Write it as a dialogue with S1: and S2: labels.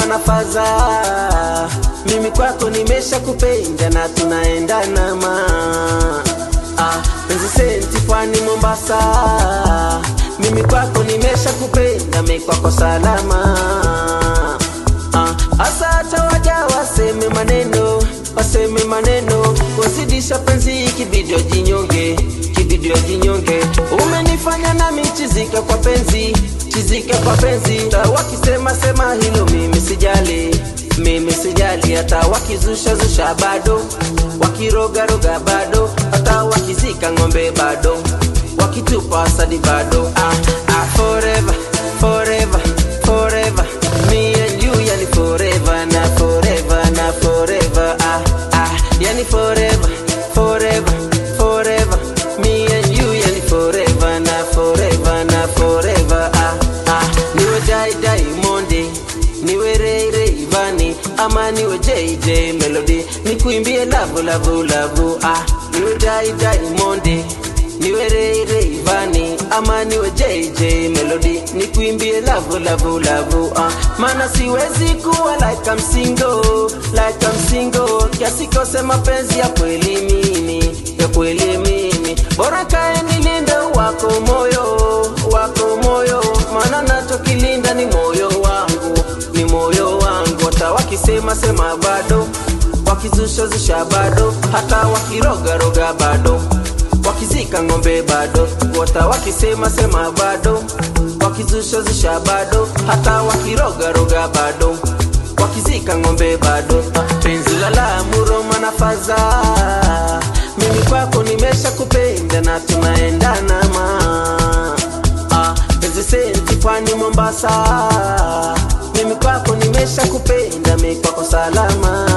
S1: na faza mimi kwako nimesha kupenda na tunaendana ma ah, penzi senti pwani Mombasa mimi kwako nimesha kupenda mi kwako salama ah, asa hata waja waseme maneno waseme maneno wazidisha penzi kibidio jinyonge kibidio jinyonge umenifanya nami chizika kwa penzi chizika kwa penzi ta wakisema sema hilo mimi sijali mimi sijali hata wakizusha zusha bado wakirogaroga bado hata wakizika ng'ombe bado wakitupa asadi bado ah, ah, forever forever forever me and you yani forever na forever na forever ah, ah, yani forever forever forever me and you yani forever na forever na forever ah, ah, niwe dai dai monde niwe rei rei vani ama niwe jj melody nikuimbie lavu lavu lavu ah, niwe dai dai monde niwe rei rei vani ama niwe jj melody nikuimbie lavu lavu lavu ah, maana siwezi kuwa like I'm single like I'm single kiasi kose mapenzi ya kweli mimi ya kweli mimi bora kae nilinde wako moyo wako moyo maana nachokilinda ni moyo wangu ni moyo wangu hata wakisema sema bado wakizusha zusha bado hata wakirogaroga bado wakizika ng'ombe bado wata wakisema sema bado wakizusha zusha bado hata wakirogaroga bado wakizika ng'ombe bado penzi la Lamu Roma na faza mimi kwako nimesha kupenda na tunaendana ma ah, penzi senti pwani Mombasa mimi kwako nimesha kupenda mi kwako salama